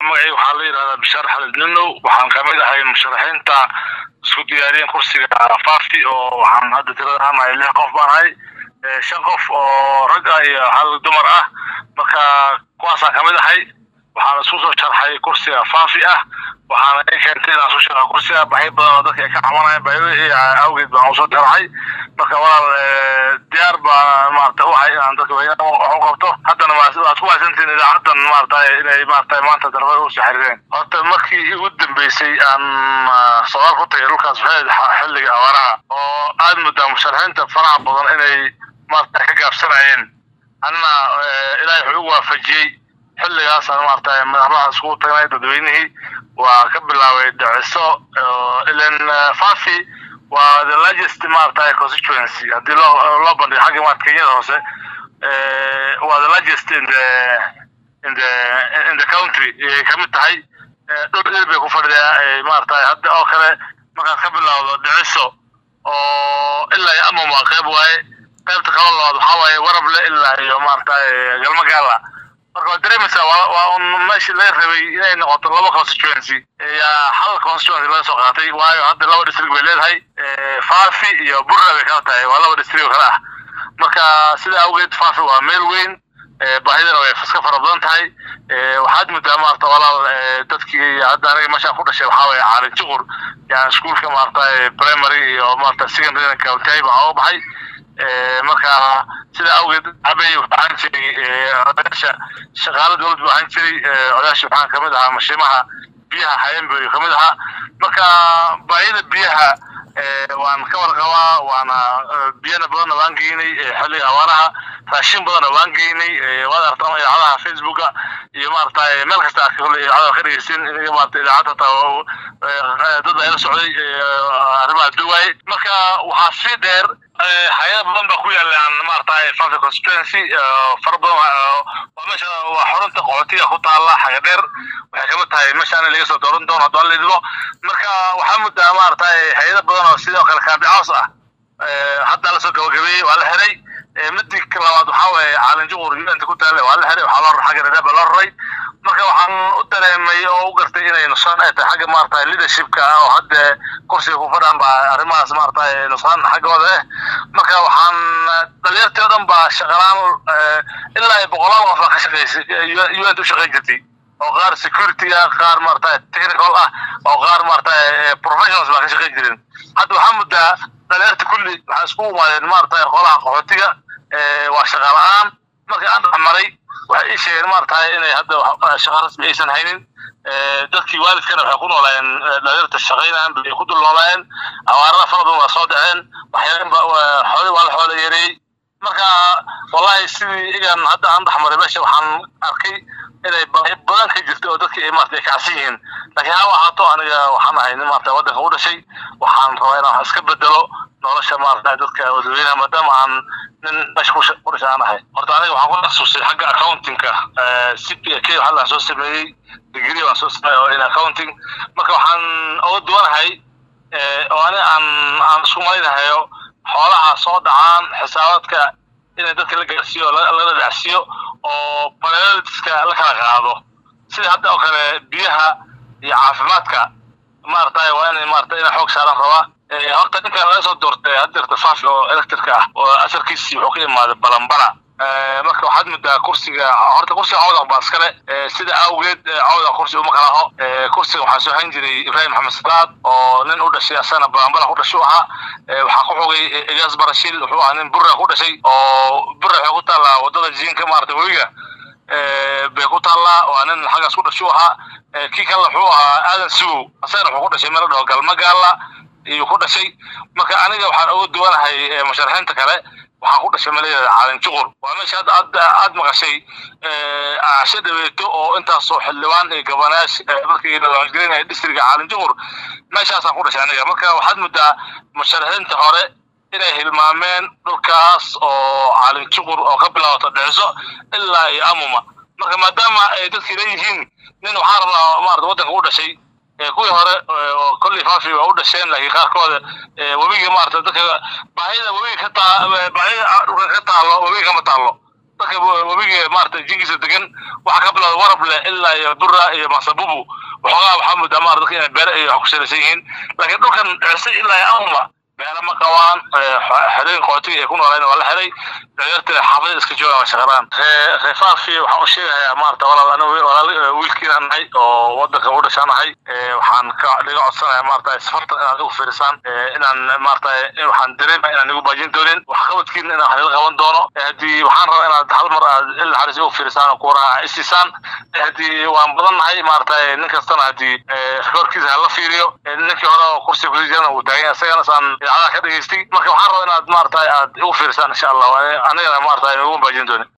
magacayga waxaa la yidhahdaa bishaar xalid ninow waxaan kamid ahay musharaxiinta isku diyaariyeen kursiga faafi oo waxaan hadda tirada aanahay lix qof baan ahay shan qof oo rag ah iyo hal dumar ah marka kuwaasaan kamid ahay waxaan isku soo sharxay kursiga faafi ah waxaana i keentay inaan isku sharxo kursiga baxyo badan oo dadka ay ka cabanayaan bayo awgeed baan usoo sharxay marka walaal diyaar baan maarata u ahay inaan dadka wax u qabto haddana waad ku mahadsantihin idaacadan maarata inay maarata maanta darafada u soo xiriireen horta markii ugu dambeysay aan socdaal ku tagay dhulkaas waxay xilliga abaaraha oo aad muddaa musharaxiinta faraha badan inay maarata ka gaabsanayeen anna ilaahay wuxuu igu waafajiyey xilligaasaan maarata madaxdaha iskugu tagnay dadweynihii waa ka bilaabay dhiciso ilan fafi waa the largest maarata constituency haddii loo loo bandhigo xagga maarata kenyada hoose waa the largest in the in the in the country ayay kamid tahay dhul il bay ku fadhidaa maarata hadda oo kale markaad ka bilowdo dhiciso oo ilaa iyo amam waa qayb waaye qaybta kala labaad waxaa waaye warable ilaa iyo maarata galma gaala marka waad dareemaysaa waa un meeshii laga rabay inay noqoto laba constituency yaa hal constituency laga soo qaatay waayo hadda laba district bay leedahay fafi iyo burra bay kala tahay waa laba district oo kale ah marka sida awgeed fafi waa meel weyn baahidana way iska fara badan tahay waxaad muddaa maarata walaal dadkii hadda aniga meeshaan ku dhashay waxaa waye caalin juqur yani iskuolka maarata primary iyo maarata secondary county baan uga baxay marka sida awgeed cabay waxaan jiray odayaasha shaqaala dowladda waxaan jiray odayaasha waxaan kamid ahaa mashiimaha biyaha xayanbay kamid ahaa marka baahida biyaha waan ka warqabaa waana biyana badanna waan geynay xilliga abaaraha raashin badanna waan geynay waad aragtaan idaacadaha facebooka iyo maarata meel kasta idaacada ka dhegeysin iniga maarata idaacad hataa dad ayla socday arrimaha duwaaye marka waxaa sii dheer hay-ada badan baa ku yaalaan maarata fafi constituency fara badan waa meesha waa xorunta qaxootiga ku taala xaga dheer waxay kamid tahay meeshaan laga soo dooran doono haddaan la idmo marka waxaa muddaa maarata hay-ada badan oo sidoo kale kaabi caws ah hadda lasoo gabagabeeyey waa la xiray midii labaad waxaa waaye caalin juqur unta ku taale waa la xiray waxaa loo xagga redaba loo raray marka waxaan u dareemay oo u gartay inay nusaan ay tahay xagga maarata leadershipka oo hadda kursiga ku fadhaan baa arrimahaas maarata nusaan xaggooda eh marka waxaan dhalinyartii oo dhan baa shaqalaan ilaa ay boqolaal qof baa ka shaqeysay un u shaqeyn jirtay oo qaar security ah qaar maarata technical ah oo qaar maarata professionals baa ka shaqeyn jirin hadda waxaa muddaa dhalinyarta kulli waxaa isku imaadeen maarata qolaha qaxootiga waa shaqa la-aan markii aan dhexmaray waxay ii sheegeen maarata inay hadda shaqa rasmi aysan haynin dadkii waalidkana waxay ku noolaayeen dhalinyarta shaqaynaan bay ku dul noolaayeen abaarada fara badan waa soo dhaceen waxyaalan ba xooli waa la xoola yareeyey marka wallahi sidii igan hadda aan dhexmaray meesha waxaan arkay inay badan ka jirto oo dadkii maarata ay kacsan yihiin laakiin ha ahaato aniga waxaan ahay nin maarata waddanka u dhashay waxaan rabaa inaan wax iska bedelo nolosha maarata dadka dadweynaha maadaama aan nin meesha ku dhashay aan ahay horta aniga waxaan ku xasuustay xagga accountingka c p k waxaa laan soo sameeyey degree baan soo sameeyey oo in accounting marka waxaan uga duwanahay oo ani aan aan isku malaynahayo xoolaha soo dhacaan xisaabaadka inay dadka la gaarsiiyo lala dhacsiiyo oo prioritiska la kala qaado sida hadda oo kale biyaha iyo caafimaadka maarata waa inay maarata inay xoog saaran rabaa horta ninkan laga soo doortay hadirta fafi oo electrika ah oo asarkiisii wuxuu ka imaaday balambala marka waxaad muddaa kursiga horta kursiga cawdan baa iskale sida awgeed cawdan kursi uma kala aho kursiga waxaa soo hayn jiray ibrahim maxamed salaad oo nin u dhashay asana balambala ku dhashay u ahaa waxaa ku xogay ilyas barashil wuxuu ahaa nin burra ku dhashay oo burra waxay ku taallaa wadada jiinka maarata webiga bay ku taallaa waa nin xaggaas ku dhashay u ahaa kii kale wuxuu ahaa aadan sugow asagana wuxuu ku dhashay meel dhaho galmagaala iyuu ku dhashay marka aniga waxaan uga duwanahay musharaxiinta kale waxaa ku dhashay maladeeda caalin juqur waa meesha hadda aad aad maqashay aashe dhaweeto oo intaasoo xildhibaan iyo gabanayash markii la waangelinaya districtka caalin juqur meeshaasaan ku dhashay aniga marka waxaad muddaa musharaxiinta hore inay hilmaameen dhulkaas oo caalin juqur oo ka bilaabato dhiciso ilaa iyo amuma marka maadaama ay dadkii leeyihiin nin waxaa rabaa maarata waddanka u dhashay kuwii hore oo kolley faafi waa u dhasheen laakiin qaarkooda webiga maarata dadka baahida webiga ka taa baahida dhulka ka taalo webiga kama taalo dadka webiga maarata jinkiisa degan waxaa ka bilowda warable ilaa iyo bura iyo masabubu waxoogaa waxaa moodaa maarata dadka inay beere iyo wax ku salaysan yihiin laakiin dhulkan celse ilaa iyo anma beere ma qabaan xerooyin qootiga ay ku noolaan waa la xiray dhalinyarta xaafadada iska joogaan waa shaqaraan reefaafi waxaan u sheegayaa maarata walaal anigu walaal wiilkiina nahay oo wadanka u dhashaanahay waxaan ka dhiga codsanayaa maarata safartan inaad igu fiirisaan inaan maarata waxaan dareema inaan igu baajin doonin waxqabadkiina inaan halila qaban doono haddii waxaan rabaa inaad hal mar aad il naxariis igu fiirisaan oo kuuraha isiisaan haddii waan badan nahay maarata nin kastana haddii rekoorkiisa hala fiiriyo ninkii hore oo kursiga kusii jirana uu taagan isagana saan idaacadaha ka dhegaystay marka waxaan rabaa inaad maarata aad igu fiirisaan insha allah anigana maarata igu baajin doonin